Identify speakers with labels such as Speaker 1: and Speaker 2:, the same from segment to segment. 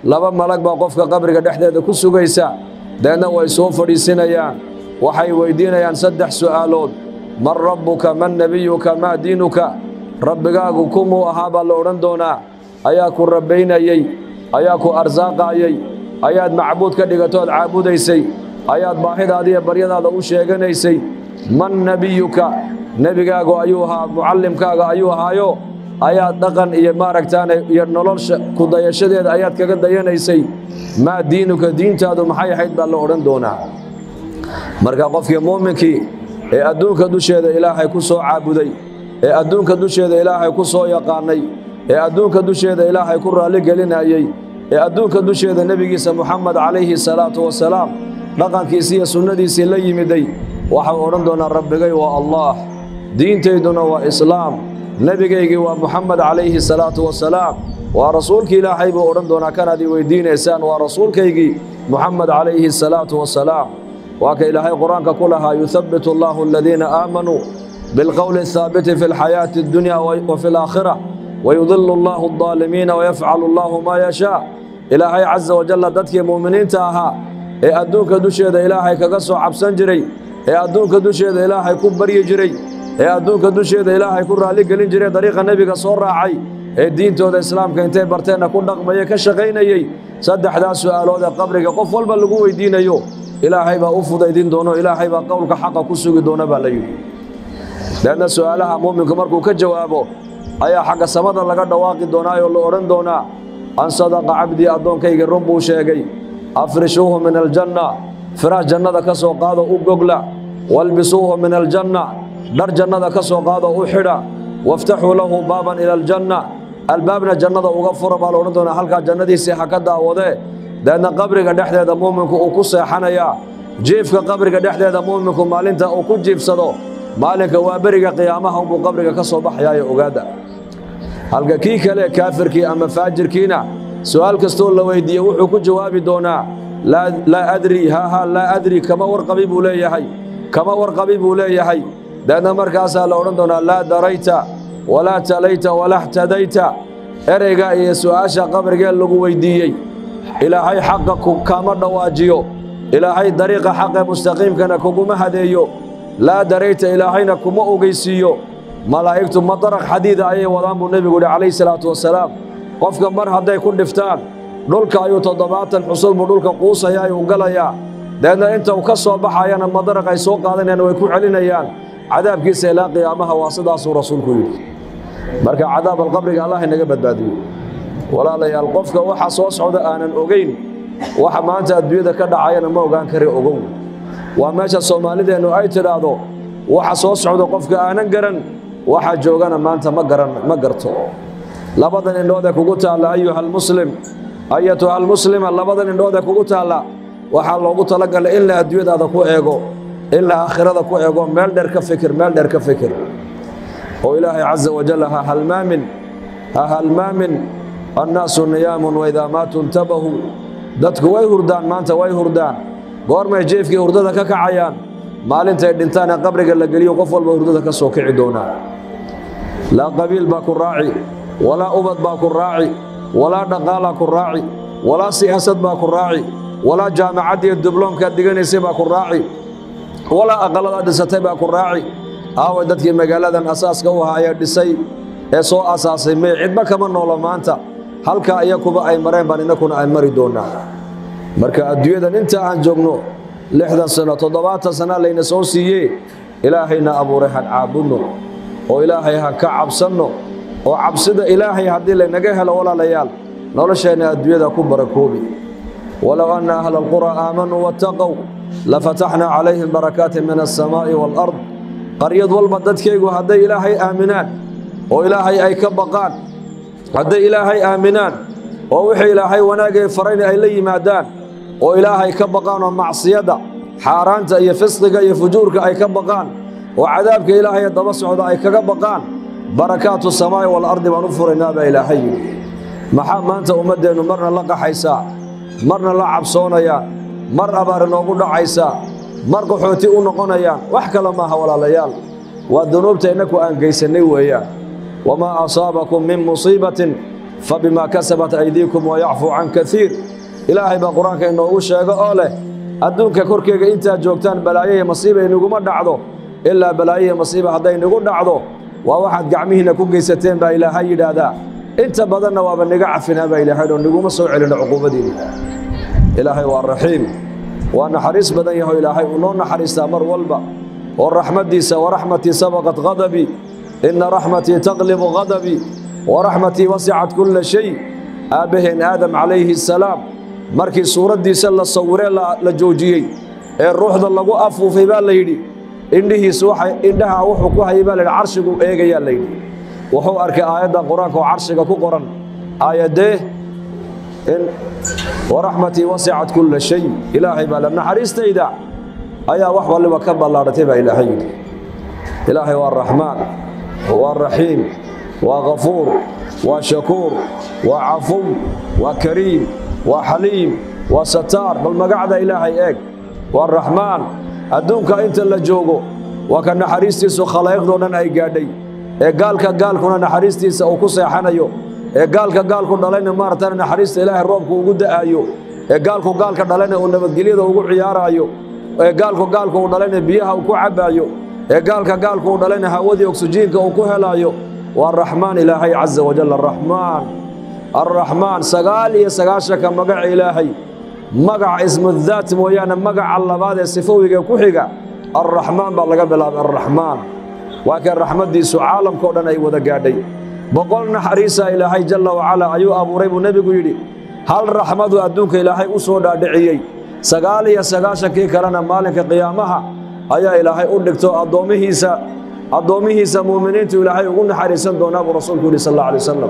Speaker 1: laba malag baa qofka qabriga dhexdeeda ku sugaysa deedna way soo fadhiisinayaan waxay weyddiinayaan saddex su'aalood man rabbuka man nebiyuka maa diinuka rabbigaagu kumuu ahaa baa la odhan doonaa ayaa ku rabbaynayey ayaa ku arsaaqaayey ayaad macbuud ka dhigatood caabudaysay ayaad baahidaadiiyo baryadaada u sheeganaysay man nebiyuka nebigaagu ayuu ahaa mucallimkaaga ayuu ahaayo ayaad dhaqan iyo maaragtaane iyo nolosha ku dayashadeeda ayaad kaga dayanaysay maa diinuka diintaadu maxay ahayd baa la odhan doonaa marka qofkii muuminkii ee adduunka dusheeda ilaahay ku soo caabuday ee adduunka dusheeda ilaahay ku soo yaqaannay ee adduunka dusheeda ilaahay ku raalligelinayey ee adduunka dusheeda nebigiisa muxamed calayhi salaatu wasalaam dhaqankiisii iyo sunnadiisii la yimiday waxau odhan doonaa rabbigay waa allaah diintayduna waa islaam nebigaygii waa muxamed calayhi salaatu wasalaam waa rasuulkii ilaahay buu odhan doonaa kanaad i weyddiinaysaan waa rasuulkaygii muxamed calayhi salaatu wasalaam waa ka ilaahay qur-aanka ku lahaa yuhabbitu allaahu aladiina aamanuu bilqowli athaabiti fi alxayaati addunya wa fi alaakhira wayudilu allaahu aldaalimiina wayafcalu allaahu maa yashaa ilaahay casa wajalla dadkii mu'miniinta ahaa ee adduunka dusheeda ilaahay kaga soo cabsan jiray ee adduunka dusheeda ilaahay ku baryi jiray ee adduunka dusheeda ilaahay ku raalligelin jiray dariiqa nebiga soo raacay ee diintooda islaamka intay barteenna ku dhaqmaya ka shaqaynayey saddexdaas su'aalood ee qabriga qof walba lagu weyddiinayo ilaahay baa u fudaydin doono ilaahay baa qowlka xaqa ku sugi doona baa la yidhi leanna su'aalaha mu'minku markuu ka jawaabo ayaa xagga samada laga dhawaaqi doonaayoo la odhan doonaa an sadaqa cabdii addoonkayga run buu sheegay afrishuuhu min aljanna firaash jannada ka soo qaado u gogla walbisuuhu min aljanna dhar jannada ka soo qaado u xidha waftaxuu lahu baaban ila aljanna albaabna jannada uga fura baa la odhan doonaa halkaa jannadiisii ha ka daawadee deedna qabriga dhexdeeda mu'minku uu ku seexanayaa jiifka qabriga dhexdeeda mu'minku maalinta uu ku jiifsado maalinka waa beriga qiyaamaha unbuu qabriga ka soo baxayaayo ogaada halka kii kale kaafirkii ama faajirkiina su'aal kastoo la weyddiiye wuxuu ku jawaabi doonaa laa adri haaha laa adri kama warqabi buu leeyahay kama warqabi buu leeyahay deedna markaasaa la odhan doonaa laa darayta walaa talayta walaa xtadayta ereyga iyo su'aasha qabrigee lagu weyddiiyey ilaahay xaqa kama dhawaajiyo ilaahay dariiqa xaqee mustaqiimkana kuguma hadeeyo laa darayta ilaahayna kuma ogeysiiyo malaa'igtu madaraq xadiida ayay wadaan buu nebigu yidhi calayhi salaatu wasalaam qofka mar hadday ku dhiftaan dhulka ayuu toddobaatan xusul buu dhulka quusaya ayuu galayaa deedna inta uu ka soo baxayana madaraq ay soo qaadanayaan way ku celinayaan cadaabkiisa ilaa qiyaamaha waa sidaasuu rasuulku yidhi marka cadaab alqabriga allah inaga badbaadiyo walaalayaal qofka waxa soo socda aanan ogayn waxa maanta adduunyada ka dhacayana ma ogaan kari ogow waa meesha soomaalideennu ay tidhaahdo waxa soo socda qofka aanan garan waxa joogana maanta ma garan ma garto labadan indhood ee kugu taalla ayuha almuslim ayatuha almuslima labadan indhood ee kugu taalla waxaa loogu talagalay in la adduunyadaada ku eego in la aakhirada ku eego meel dheer ka fikir meel dheer ka fikir oo ilaahay caza wajal ha halmaamin ha halmaamin annaasu niyaamun waidaa maatuu intabahuu dadku way hurdaan maanta way hurdaan goormay jeefkii hurdada ka kacayaan maalintay dhintaan ee qabriga la geliyo qof walba hurdada ka soo kici doonaa laa qabiil baa ku raaci walaa ubad baa ku raaci walaa dhaqaalaa ku raaci walaa siyaasad baa ku raaci walaa jaamacaddiiyo dibloomkaad diganaysay baa ku raaci walaa aqalladaad dhisatay baa ku raaci aaway dadkii magaaladan asaaska u ahaa ee dhisay ee soo asaasay may cidba kama noolo maanta halkaa iyakuba ay mareen baan innakuna ay mari doonnaa marka adduunyadan inta aan joogno lixdan sano toddobaatan sana layna soo siiyee ilaahayna abuuray han caabudno oo ilaahay han ka cabsanno oo cabsida ilaahay haddii laynaga helo walaalayaal nolosheenna adduunyada ku barakoobi walow anna ahla alquraa aamanuu wattaqow lafataxnaa calayhim barakaatin min alsamaa'i waalard qaryad walba dadkaygu hadday ilaahay aaminaan oo ilaahay ay ka baqaan hadday ilaahay aaminaan oo wixii ilaahay wanaagay farayna ay la yimaadaan oo ilaahay ka baqaan oo macsiyadda xaaraanta iyo fisqiga iyo fujuurka ay ka baqaan oo cadaabka ilaahay daba socda ay kaga baqaan barakaatu samaa'i waalardi baan u furaynaa baa ilaahay yidhi maxaa maanta ummaddeennu marna la qaxaysaa marna la cabsoonayaan mar abaar inoogu dhacaysaa mar qaxooti u noqonayaan wax kale maaha walaalayaal waa dunuubta innaku aan gaysannay weeyaan wamaa asaabakum min musiibatin fabimaa kasabat aydiikum wayacfuu can kaiir ilaahay baa qur-aanka inoogu sheego oo leh adduunka korkeega intaad joogtaan balaayo iyo masiiba inaguma dhacdo ilaa balaayo iyo masiiba hadday nagu dhacdo waa waxaad gacmihiinna ku geysateen baa ilaahay yidhaahdaa inta badanna waaba niga cafinaa baa ilaahay oo niguma soo celino cuquubadiinna ilaahay waa raxiim waa naxariis badan yaho ilaahay uu noo naxariistaa mar walba oo raxmaddiisa waraxmatii sabaqat hadabii inna raxmatii taqlibu hadabii waraxmatii wasicat kulla shay aabbaheen aadam calayhi asalaam markii suuraddiisa la sawiree la joojiyey ee ruuxda lagu afuufay baa la yidhi indhihiisu waxay indhaha wuxuu ku hayay baa la yidhi carshigu eegayaa la yidhi wuxuu arkay aayaddan qur-aanka oo carshiga ku qoran aayaddee in waraxmatii wasicat kulla shay ilaahay baa le naxariistayda ayaa wax waliba ka ballaadhatay baa ilaahay yidhi ilaahay waa raxmaan waa raxiim waa ghafuur waa shakuur waa cafuw waa kariim waa xaliim waa sataar bal magacda ilaahay eeg waa raxmaan adduunka inta la joogo waa ka naxariistiisu khalaa'iqdoo dhan ay gaadhay ee gaalka gaalkuna naxariistiisa uu ku seexanayo ee gaalka gaalku dhalayna maaragtana naxariista ilaahay roobku ugu da'aayo ee gaalku gaalka dhalayna uu nabadgelyada ugu ciyaaraayo ee gaalku gaalku uu dhalayna biyaha uu ku cabbaayo ee gaalka gaalku uu dhalayna hawadii oksijiinka uu ku helaayo waa raxmaan ilaahay caza wajal araxmaan arraxmaan sagaal iyo sagaashanka magaca ilaahay magaca ismudaat mooyaane magaca labaad ee sifowiga ku xiga arraxmaan baa laga bilaabay arraxmaan waa kee raxmaddiisu caalamkao dhan ay wada gaadhay boqol naxariisa ilaahay jalla wacalaa ayuu abuuray buu nebigu yidhi hal raxmadu adduunka ilaahay u soo dhaadhiciyey sagaal iyo sagaashankii kalena maalinka qiyaamaha ayaa ilaahay u dhigto addoommihiisa addoommihiisa muuminiintu ilaahay ugu naxariisan doonaa buu rasuulku yidhi sal alla alay wasalam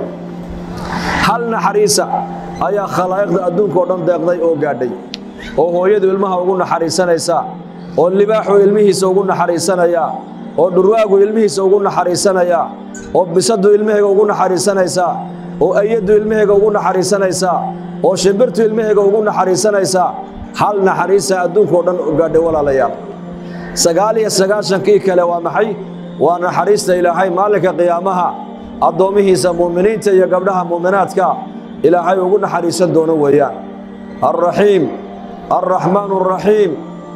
Speaker 1: hal naxariisa ayaa khalaa'iqda adduunkao dhan deeqday oo gaadhay oo hooyadu ilmaha ugu naxariisanaysaa oo libaaxu ilmihiisa ugu naxariisanayaa oo dhurwaagu ilmihiisa ugu naxariisanayaa oo bisadu ilmahayga ugu naxariisanaysaa oo ayaddu ilmahayga ugu naxariisanaysaa oo shimbirtu ilmahayga ugu naxariisanaysaa hal naxariisa adduunkao dhan u gaadhay walaalayaal sagaal iyo sagaashankii kale waa maxay waa naxariista ilaahay maalinka qiyaamaha addoommihiisa muuminiinta iyo gabdhaha muuminaadka ilaahay ugu naxariisan doono weeyaan alraxiim alraxmaan alraxiim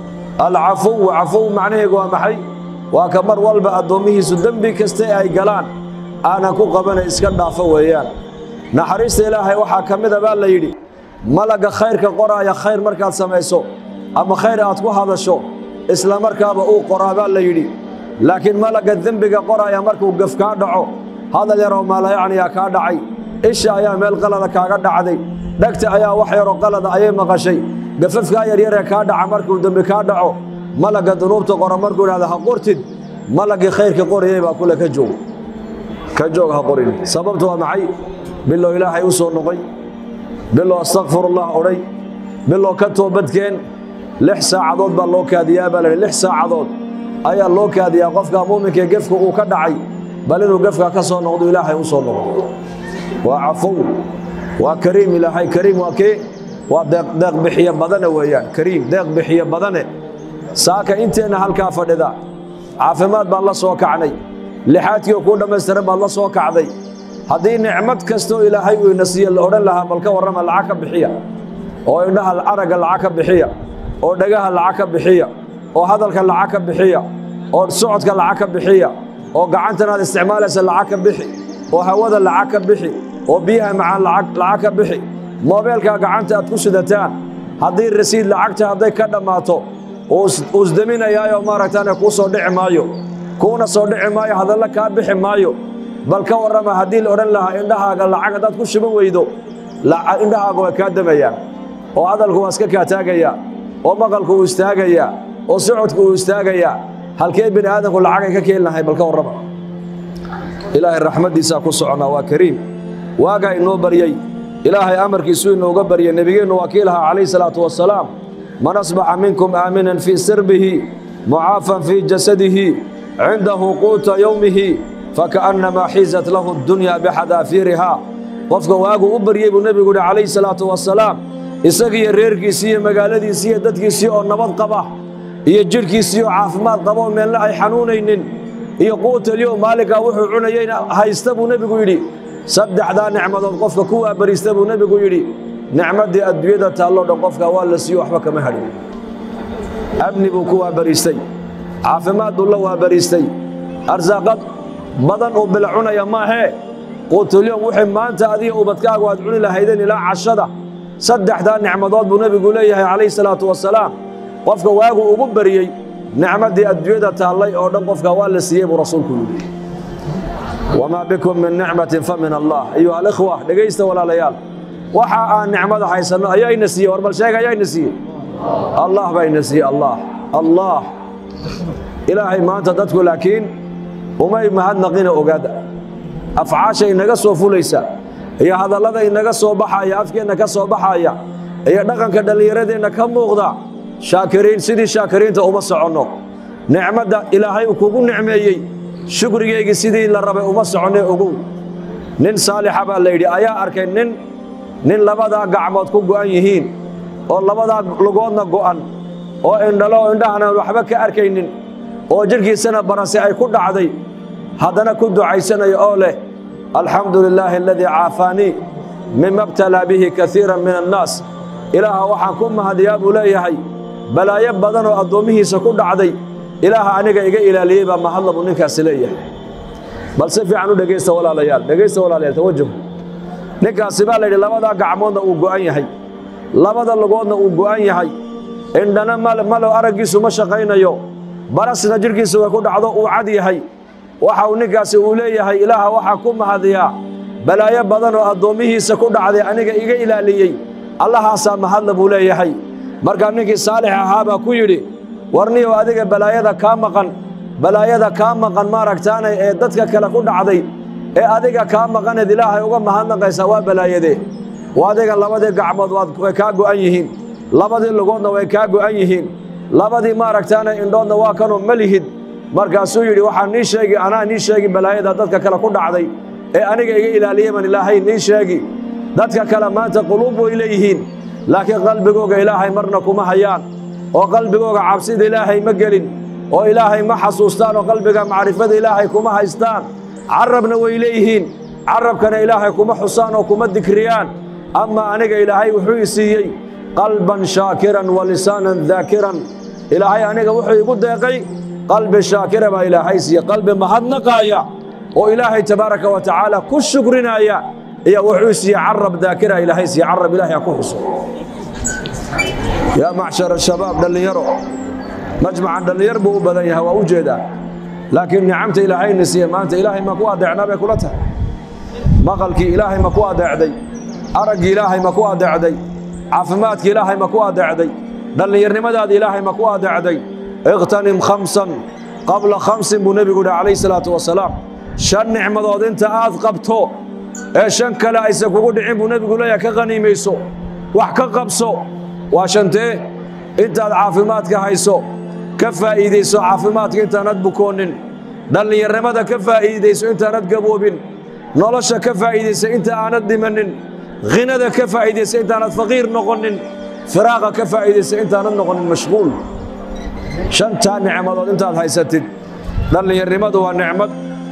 Speaker 1: alcafuw cafuw macnaheegu waa maxay waa ka mar walba addoommihiisu dembi kaste ay galaan aanan ku qabana iska dhaafo weeyaan naxariista ilaahay waxaa ka mida baa la yidhi malagga khayrka qoraaya khayr markaad samayso ama khayr aad ku hadasho isla markaaba uu qoraa baa la yidhi laakiin malagga dembiga qoraaya markuu gaf kaa dhaco hadal yaroo maalayacniyaa kaa dhacay isha ayaa meel qalada kaaga dhacday dhegta ayaa wax yaroo qalada ayay maqashay gafafkaa yaryaree kaa dhaca markuu dembi kaa dhaco malagga dunuubta qora markuu idhahda ha qortid malaggii khayrka qorayay baa kule ka joog ka joog ha qorin sababtu waa maxay bilow ilaahay u soo noqoy bilow astakfirullah odhay bilow ka toobadkeen lix saacadood baa loo kaadiyaa baa lahi lix saacadood ayaa loo kaadiyaa qofka muuminkaee gefka uu ka dhacay bal inuu gefka ka soo noqdo ilaahay u soo noqdo waa cafow waa kariim ilaahay kariim waa kee waa deeq bixiye badane weeyaan kariim deeq bixiye badane saaka inteenna halkaa fadhida caafimaad baan la soo kacnay lixaadkiioo kuu dhammaystiran baad la soo kacday haddii nicmad kastoo ilaahay uu ina siiye la odhan lahaa bal ka warrama lacag ka bixiya oo indhaha aragga lacag ka bixiya oo dhagaha lacag ka bixiya oo hadalka lacag ka bixiya oo socodka lacag ka bixiya oo gacantanaad isticmaalaysa lacag ka bixi oo hawada lacag ka bixi oo biyaha macaan lacag ka bixi moobeelka gacanta aad ku sidataan haddii rasiid lacagta hadday ka dhammaato uusdeminayaayo maaragtaane kuu soo dhici maayo kuuna soo dhici maayo hadalla kaa bixi maayo bal ka warrama haddii la odhan lahaa indhahaaga lacag haddaad ku shuban weydo indhahaaga waa kaa damayaan oo hadalku waa iska kaa taagayaa oo maqalku uu istaagayaa oo socodku uu istaagayaa halkee bini aadamku lacagay ka keeni lahay bal ka warrama ilaahay raxmaddiisaa ku soconnaa waa kariim waagaa inoo baryey ilaahay amarkiisuu inooga baryay nebigeennu waa kii lahaa calayhi salaatu wasalaam man asbaxa minkum aaminan fii sirbihi mucaafan fii jasadihi cindahu quuta yowmihi faka'annamaa xiizat lahu addunya bixadaafiirihaa qofka waaguu u baryey buu nebigu yidhi calayhi salaatu wasalaam isagiiyo reerkiisii iyo magaaladiisii iyo dadkiisii oo nabad qaba iyo jidhkiisii oo caafimaad qaba oo meelna ay xanuunaynin iyo quutalyo maalinkaa wuxuu cunayeyna haysta buu nebigu yidhi saddexdaa nicmadood qofka ku waabariista buu nebigu yidhi nicmaddii adduunyada taalloo dhan qofka waa la siiyo waxba kama hadhin amni buu ku waabariistay caafimaad buu la waabariistay arsaaqad badan uu bila cunaya maahee quutulyoom wixii maanta adiga ubadkaagu aad cuni lahaydeen ilaa cashada saddexdaa nicmadood buu nebigu leeyahay calayhi salaatu wasalaam qofka waagu ugu bariyey nicmaddii adduunyada taallay oo dhan qofka waa la siiyey buu rasuulku yidhi wamaa bikum min nicmatin fa min allah ayuha alikhwa dhegaysta walaalayaal waxa aan nicmada haysanno ayaa ina siiyey war bal sheega ayaa ina siiyey allah baa ina siiyey allah allah ilaahay maanta dadku laakiin umay mahadnaqina ogaada afcaasha inaga soo fulaysa iyo hadallada inaga soo baxaya afkeenna ka soo baxaya iyo dhaqanka dhallinyaradeenna ka muuqda shaakiriin sidii shaakiriinta uma soconno nicmadda ilaahay uu kugu nicmeeyey shukrigeygii sidii la rabay uma soconne ogow nin saalixa baa la yidhi ayaa arkay nin nin labadaa gacmood ku go'an yihiin oo labadaa lugoodna go'an oo indhalo oo indhahana waxba ka arkaynin oo jidhkiisana barase ay ku dhacday haddana ku ducaysanaya oo leh alxamdu lilaahi aladii caafaanii mima btalaa bihi kaiiran min annaas ilaaha waxaan ku mahadiyaa buu leeyahay balaayo badan oo addoommihiisa ku dhacday ilaaha aniga iga ilaaliyey baa mahadla buu ninkaasi leeyahay bal si fiican u dhegaysta walaalayaal dhegaysta walaalayaal tawajuh ninkaasi baa layidhi labadaa gacmoodna uu go'an yahay labada lugoodna uu go'an yahay indhana malo araggiisu ma shaqaynayo barasna jidhkiisu way ku dhacdo uu cad yahay waxa uu ninkaasi uu leeyahay ilaaha waxaa ku mahadiyaa balaayo badan oo addoommihiisa ku dhacday aniga iga ilaaliyey allahaasaa mahadla buu leeyahay markaa ninkii saalix ahaa baa ku yidhi warniyow adiga balaayada kaa maqan balaayada kaa maqan maaragtaanay ee dadka kale ku dhacday ee adiga kaa maqaneed ilaahay uga mahadnaqaysaa waa balaayadee waa adiga labadii gacmood way kaa go'an yihiin labadii lugoodna way kaa go'an yihiin labadii maaragtaanay indhoodna waa kanoo ma lihid markaasuu yidhi waxaa nii sheegi anaa nii sheegi balaayada dadka kale ku dhacday ee aniga iga ilaaliyey baan ilaahay nii sheegi dadka kale maanta quluub way leeyihiin laakiin qalbigooga ilaahay marna kuma hayaan oo qalbigooga cabsida ilaahay ma gelin oo ilaahay ma xasuustaan oo qalbiga macrifada ilaahay kuma haystaan carabna way leeyihiin carabkana ilaahay kuma xusaan oo kuma dikriyaan ama aniga ilaahay wuxuu i siiyey qalban shaakiran wa lisaanan daakiran ilaahay aniga wuxuu igu deeqay qalbi shaakira baa ilaahay siiye qalbi mahadnaqaaya oo ilaahay tabaaraka wa tacaala ku shukrinaya iyo wuxuu siiye carab daakira ilaahay siiye carab ilaahay ha ku xuso yaa macshar shabaab dhallinyaro majmacan dhallinyar buu u badan yahay waa u jeedaa laakiin nicamta ilaahayna siiye maanta ilaahay ma ku adeecnaa bay kula tahay maqalkii ilaahay ma ku adeecday araggii ilaahay ma ku adeecday caafimaadkii ilaahay ma ku adeecday dhallinyarnimadaada ilaahay ma ku adeecday iqtanim khamsan qabla khamsin buu nebigu yidhi calayhi salaatu wasalaam shan nicmadood inta aad qabto ee shan kale aysan kugu dhicin buu nebigu leeyahay ka qaniimayso wax ka qabso waa shantee intaad caafimaadka hayso ka faa'iidayso caafimaadka intaanad bukoonin dhallinyarnimada ka faa'iidayso intaanad gaboobin nolosha ka faa'iidaysa inta aanad dhimanin ghinada ka faa'iidaysa intaanad faqiir noqonin firaaqa ka faa'iidaysa intaanad noqonin mashquul shantaa nicmadood intaad haysatid dhallinyarnimadu waa nicmad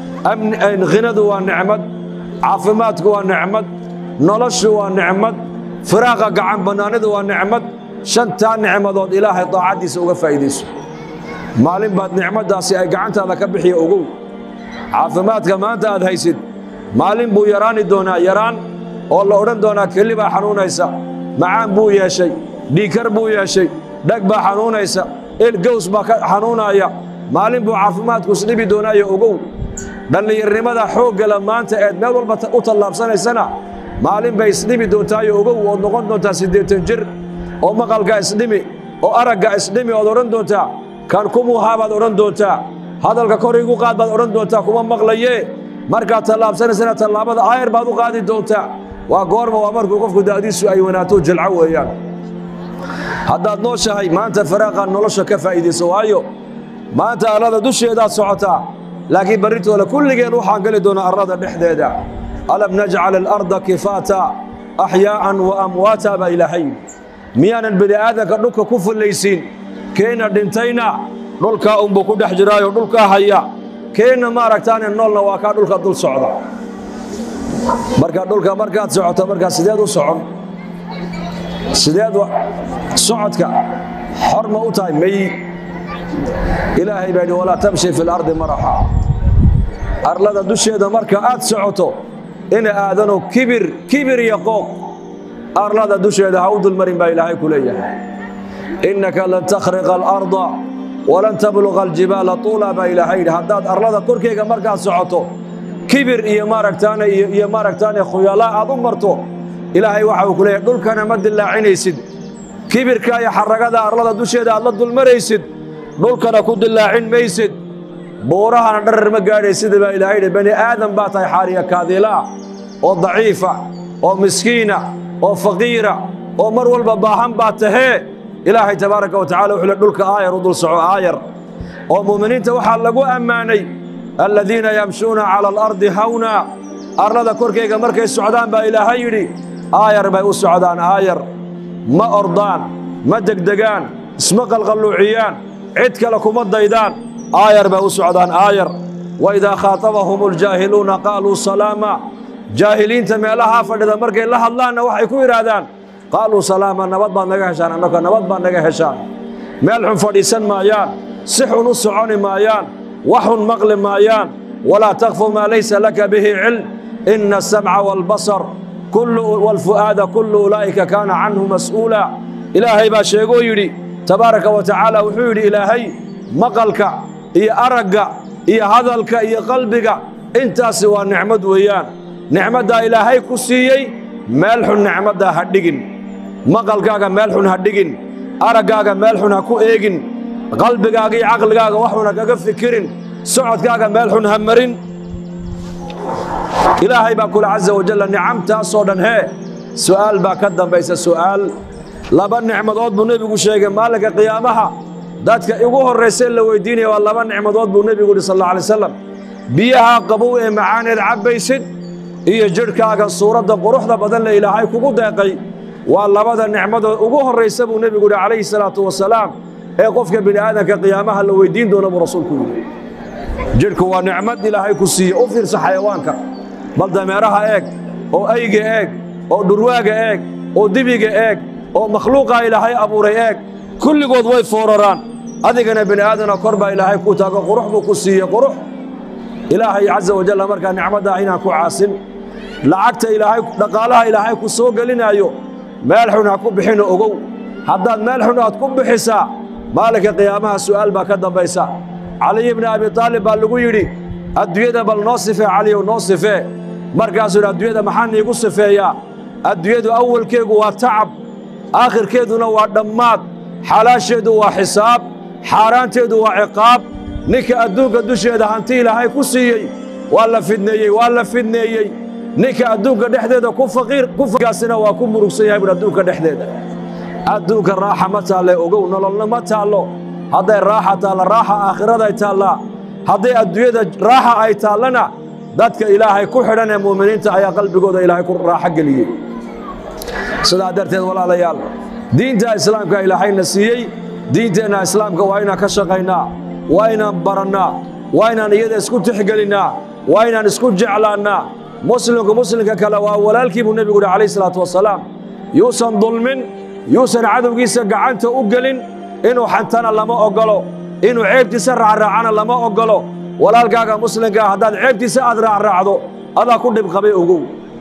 Speaker 1: ghinadu waa nicmad caafimaadku waa nicmad noloshu waa nicmad firaaqa gacan bannaanidu waa nicmad shantaa nicmadood ilaahay daacaddiisa uga faa'iidayso maalin baad nicmaddaasi ay gacantaada ka bixiya ogow caafimaadka maanta aad haysid maalin buu yaraani doonaa yaraan oo la odhan doonaa keli baa xanuunaysa macaan buu yeeshay dhiikar buu yeeshay dheg baa xanuunaysa il gows baa ka xanuunaaya maalin buu caafimaadku isdhibi doonaayo ogow dhallinyarnimada xooggala maanta eed meel walba u tallaabsanaysana maalin bay isdhimi doontaayo ogow ood noqon doontaa siddeetan jir oo maqalka isdhimi oo aragga isdhimi ood odhan doontaa kan kumuuhaa baad odhan doontaa hadalka kor igu qaad baad odhan doontaa kuma maqlayee markaad tallaabsanaysana tallaabada aayar baad u qaadi doontaa waa goorma waa markuu qofku da'diisu ay wanaato jilco weeyaan haddaad nooshahay maanta faraaqaad nolosha ka faa'iidayso waayo maanta arlada dusheedaad socotaa laakiin barritooda kulligeen waxaan geli doonaa arlada dhexdeeda alam najcal alarda kifaata axyaa'an wa amwaata baa ilaahay miyaanan bini aadanka dhulka ku fullaysiin keenna dhintayna dhulkaa unbuu ku dhex jiraayo dhulkaa haya keenna maaragtaane noolna waa kaa dhulka dul socda marka dhulka markaad socoto markaa sideed u socon sideed socodka xor ma u tahay may ilaahay baa yidhi walaa tamshi fi lardi maraxa arlada dusheeda marka aad socoto ina aadano kibir kibir iyo qooq arlada dusheeda ha u dulmarin baa ilaahay ku leeyahay innaka lan takhriqa alarda walan tabluqa aljibaala tuula baa ilaahay yidhi haddaad arlada korkeyga markaad socoto kibir iyo maaragtaane iyo maaragtaane khuyalaa aad u marto ilaahay waxa uu ku leeyahay dhulkana ma dillaacinaysid kibirka iyo xaragada arlada dusheeda aad la dulmaraysid dhulkana ku dillaacin maysid buurahana dharar ma gaadhaysida baa ilaahay yidhi bani aadan baa tahay xaariya kaadiilaa oo daciifa oo miskiina oo faqiira oo mar walba baahan baa tahee ilaahay tabaaraka wa tacala wuxuu le dhulka aayar u dul soco aayar oo mu'miniinta waxaa lagu ammaanay aladiina yamshuuna cala alardi hawna arlada korkayga markay socdaan baa ilaahay yidhi aayar bay u socdaan aayar ma ordaan ma degdegaan isma qalqalluuciyaan cid kale kuma daydaan aayar bay u socdaan aayar waidaa khaatabahum aljaahiluuna qaaluu salaama jaahiliinta meelahaa fadhida markay la hadlaanna waxay ku yidhaahdaan qaaluu salaama nabad baad naga heshaan annaka nabad baad naga heshaan meel xun fadhiisan maayaan si xun u soconi maayaan wax xun maqli maayaan walaa takfu maa laysa laka bihi cilm ina asamca waalbasar waalfu'aada kullu ulaa'ika kaana canhu mas'uula ilaahay baa sheegoo yidhi tabaaraka wa tacaala wuxuu yidhi ilaahay maqalka iyo aragga iyo hadalka iyo qalbiga intaasi waa nicmad weeyaan nicmaddaa ilaahay ku siiyey meel xun nicmaddaa ha dhigin maqalkaaga meel xun ha dhigin araggaaga meel xun ha ku eegin qalbigaaga iyo caqligaaga wax xun ha kaga fikirin socodkaaga meel xun ha marin ilaahay baa kule caza wajalla nicamtaasoo dhan hee su'aal baa ka dambaysa su'aal laba nicmadood buu nebigu sheegay maalinka qiyaamaha dadka igu horraysee la weyddiinaya waa laba nicmadood buu nebigu yidhi sal alla alay wasalam biyaha qabow ee macaaneed cabbaysid iyo jidhkaaga suuradda quruxda badan le ilaahay kugu deeqay waa labada nicmadood ugu horraysa buu nebigu yidhi calayhi salaatu wasalaam ee qofka bini aadanka qiyaamaha la weyddiin doona buu rasuulku yidhi jidhku waa nicmad ilaahay ku siiye u fiirsa xayawaanka bal dameeraha eeg oo ayga eeg oo dhurwaaga eeg oo dibiga eeg oo makhluuqaa ilaahay abuuray eeg kulligood way fooraraan adigana bini aadana kor baa ilaahay ku taago qurux buu ku siiye qurux ilaahay caza wajalla markaa nicmaddaa inaan ku caasin lacagta ilaahay dhaqaalaha ilaahay ku soo gelinaayo meel xun ha ku bixino ogow haddaad meel xun aad ku bixisaa maalinka qiyaamaha su'aal baa ka dambaysa caliy bni abi taalib baa lagu yidhi adduunyada bal noo sifee caliyow noo sifee markaasuu yidhi adduunyada maxaa niigu sifeeyaa adduunyadu awalkeegu waa tacab aakhirkeeduna waa dhammaad xalaasheedu waa xisaab xaaraanteedu waa ciqaab ninka adduunka dusheeda hanti ilaahay ku siiyey waa la fidneeyey waa la fidneeyey ninka adduunka dhexdeeda ku faqiir kukaasina waa ku murugsan yahay buhi adduunka dhexdeeda adduunka raaxa ma taalle ogow nololna ma taallo hadday raaxa taalla raaxa aakhiraday taallaa hadday adduunyada raaxa ay taallana dadka ilaahay ku xidhan ee mu'miniinta ayaa qalbigooda ilaahay ku raaxo geliyey sidaa darteed walaalayaal diinta islaamka ilaahayna siiyey diinteenna islaamka waa inaan ka shaqaynaa waa inaan barannaa waa inaan iyada isku tixgelinnaa waa inaan isku jeclaannaa muslimku muslimka kale waa walaalkii buu nebigu yidhi calayh salaatu wasalaam yuusan dulmin yuusan cadowgiisa gacanta u gelin inuu xantana lama oggolo inuu ceebtiisa raacraacana lama oggolo walaalkaaga muslimkaa haddaad ceebtiisa aad raacraacdo adaa ku dhib qabay ogow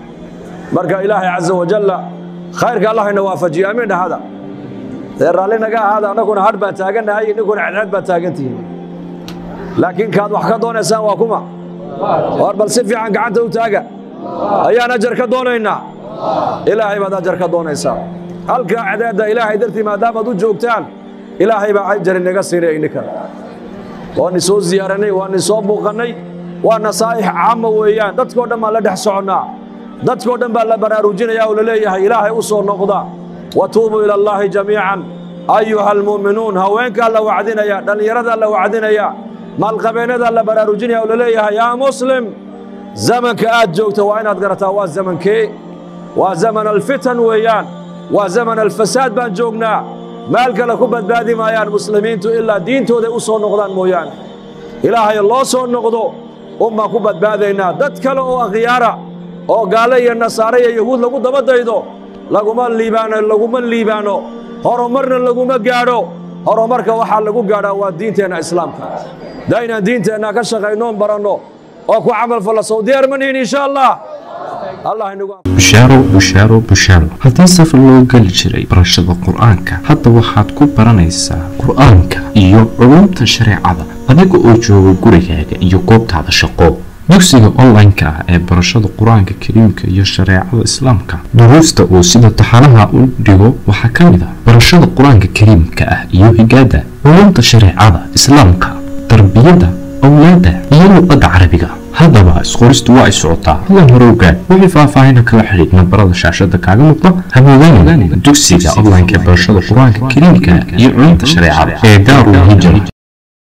Speaker 1: marka ilaahay caza wajalla khayrka allahayna waafajiyo amiin dhahada dee raalli naga ahaada annaguna hadh baan taagannahay ninkuna cadceed baan taagantihiin laakiin kaad wax ka doonaysaan waa kuma war bal si fiican gacanta u taaga ayaan ajar ka doonaynaa ilaahay baad ajar ka doonaysaa halkaa cadeedda ilaahay dartii maadaamaad u joogtaan ilaahay baa ajar inaga siinay inninkana waani soo ziyaaranay waani soo buuqannay waa nasaa'ix caama weeyaan dadkoo dhan baan la dhex soconnaa dadkoo dhan baa la baraarujinaya oo la leeyahay ilaahay u soo noqda wa tuubuu ila allaahi jamiican ayuha almu'minuun haweenkaa la wacdinaya dhallinyaradaa la wacdinaya maalqabeennadaa la baraarujinaya oo la leeyahay yaa muslim zamanka aad joogta waa inaad garataa waa zamankee waa zaman alfitan weeyaan waa zaman alfasaad baan joognaa meel kale ku badbaadi maayaan muslimiintu ilaa diintooday u soo noqdaan mooyaane ilaahay loo soo noqdo un baan ku badbaadaynaa dad kale oo akhyaara oo gaale iyo nasaare iyo yahuud lagu daba daydo laguma liibaano laguma liibaano horumarna laguma gaadho horumarka waxaa lagu gaadhaa waa diinteenna islaamka daa inaan diinteenna ka shaqaynoon baranno oo ku camal falla sow diyaar ma nihin insha allah allah inagu
Speaker 2: bushaaro bushaaro bushaaro haddii safar loo geli jiray barashada qur-aanka hadda waxaad ku baranaysaa qur-aanka iyo culumta shareecada adiga oo jooga gurigaaga iyo goobtaada shaqo dugsiga online-ka ah ee barashada qur-aanka kariimka iyo shareecada islaamka duruusta uu sida taxanaha u dhigo waxaa ka mid ah barashada qur-aanka kariimka ah iyo higaada culumta shareecada islaamka tarbiyada awlaada iyo luqadda carabiga haddaba isqoristu waa ay socotaa hadan hore ogaad wixii faahfaahina kala xidhiid nambarada shaashada kaaga muuqda hamoodaanin dugsiga online-ka ee barashada qur-aanka kariimka iyo culumta shareecada ee daarul hijra